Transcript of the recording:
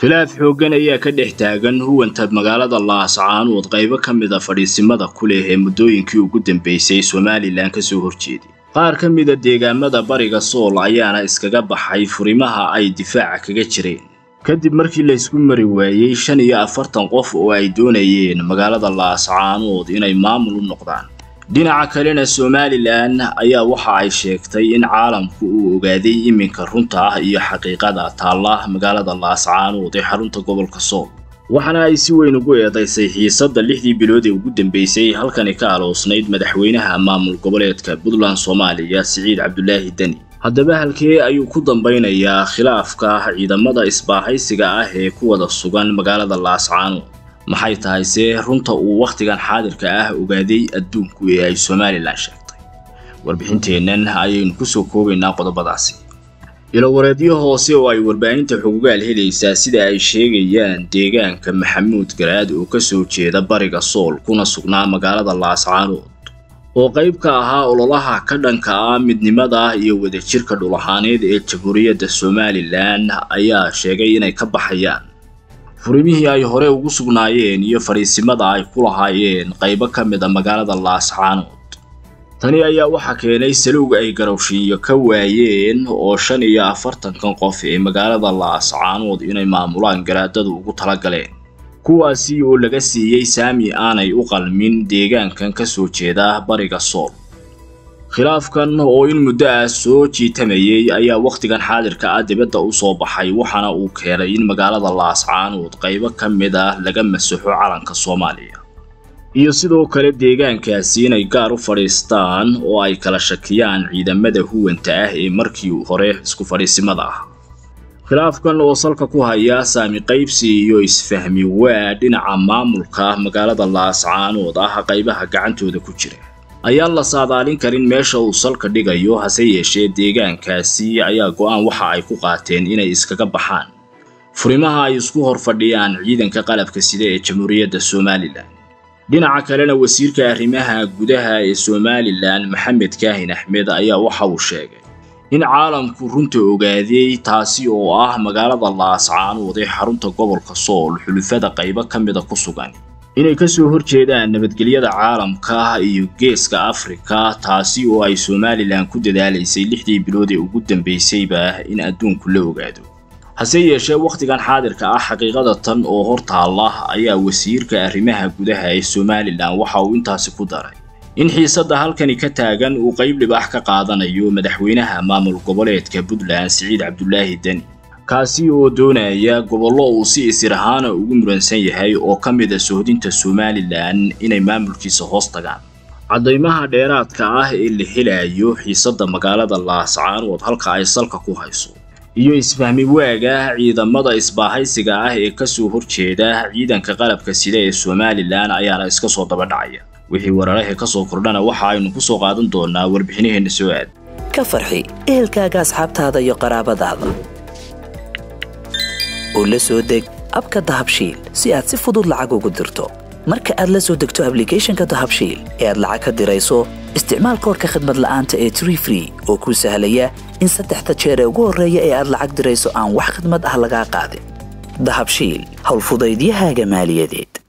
khilaaf xooggan ayaa ka dhex taagan huwanta magaalada laascaanood qaybo ka mid a fadhiisimada ku leh ee muddooyinkii ugu dambeysay somalilan ka soo horjeeday qaar ka mida deegaamada bariga sool ayaana iskaga baxay furimaha ay difaaca kaga jireen kadib markii laysku mari waayey shan iyo afartan qof oo ay doonayeen magaalada laascaanood inay maamul u noqdaan dhinaca kalena somalilan ayaa waxa ay sheegtay in caalamku uu ogaaday iminka runta ah iyo xaqiiqada taalla magaalada laascaanood ee xarunta gobolka sool waxaana ay si weyn ugu eedaysay xiisadda lixdii bilood ee ugu dambeysay halkani ka aloosnayd madaxweynaha maamul goboleedka puntland soomaaliya siciid cabdulaahi deni haddaba halkee ayuu ku dambaynayaa khilaafka ciidamada isbaahaysiga ah ee ku wada sugan magaalada laascaanood maxay tahay see runta uu wakhtigan xaadirka ah ogaaday adduunku ee ay somalilan sheegtay warbixinteennan ayaynu kusoo koobaynaa qodobadaasi ilowareedyo hoose oo ay warbaahinta xugugaal helaysaa sida ay sheegayaan deegaanka maxamuud garaad oo kasoo jeeda bariga sool kuna sugnaa magaalada laascaanood oo qayb ka ahaa ololaha ka dhanka ah midnimada iyo wadajirka dhul ahaaneed ee jamhuuriyadda somalilan ayaa sheegay inay ka baxayaan furimihii ay hore ugu sugnaayeen iyo fadhiisimada ay ku lahaayeen qaybo ka mid a magaalada laascaanood tani ayaa waxaa keenay salowg ay garowshiiyo ka waayeen oo shan iyo afartankan qof ee magaalada laascaanood inay maamulaan garaadadu ugu talagaleen kuwaasi oo laga siiyey saami aanay u qalmin deegaankan ka soo jeeda bariga sool khilaafkan oo in muddo ah soo jiitamayay ayaa wakhtigan xaadirka ah dibadda u soo baxay waxaana uu keenay in magaalada laascaanood qaybo ka mid ah laga masaxo calanka soomaaliya iyo sidoo kale deegaankaasi inay gaar u fadhiistaan oo ay kala shakiyaan ciidamada huwanta ah ee markii hore isku fadhiisimada ah khilaafkan oo salka ku haya saami qaybsi iyo isfahmi waa dhinaca maamulka magaalada laascaanood ah qaybaha gacantooda ku jira ayaan la saadaalin karin meesha uu salka dhigayo hase yeeshee deegaankaasi ayaa go-aan waxa ay ku qaateen inay iskaga baxaan furimaha ay isku hor fadhiyaan ciidanka qalabka sida ee jamhuuriyadda somalilan dhinaca kalena wasiirka arrimaha gudaha ee somalilan maxamed kaahin axmed ayaa waxa uu sheegay in caalamku runta ogaaday taasi oo ah magaalada laascaanood ee xarunta gobolka sool xulufada qaybo ka mida ku sugan inay ka soo horjeedaan nabadgelyada caalamka iyo geeska afrika taasi oo ay somalilan ku dadaalaysay lixdii bilood ee ugu dambeysayba in adduunku la ogaado hase yeeshee wakhtigan xaadirka ah xaqiiqada tan oo hor taalla ayaa wasiirka arrimaha gudaha ee somalilan waxa uu intaasi ku daray in xiisadda halkani ka taagan uu qayb dhibaax ka qaadanayo madaxweynaha maamul goboleedka puntland siciid cabdulaahi deni kaasi oo doonaya gobollo uu si isir ahaana ugu muransan yahay oo ka mid a sohdinta somalilan inay maamulkiisa hoos tagaan caddaymaha dheeraadka ah ee la helayo xiisadda magaalada laascaanood halka ay salka ku hayso iyo isfahmi waaga ciidamada isbaahaysiga ah ee kasoo horjeeda ciidanka qalabka sida ee somalilan ayaana iska soo daba dhacaya wixii wararahee ka soo kordhana waxa aynu ku soo qaadan doonaa warbixinaheenna soo aad ka farxi ehelkaaga asxaabtaada iyo qaraabadaada oo la soo deg abka dahabshiil si aad si fudud lacag ugu dirto marka aad la soo degto ablicathonka dahabshiil ee aad lacag ka dirayso isticmaal koorka khadmad la'aanta ee tree free oo kuu sahlaya in saddexda jeer ee ugu horreeya ee aad lacag dirayso aan wax khadmad ah lagaa qaadin dahabshiil howlfudaydiyahaaga maaliyadeed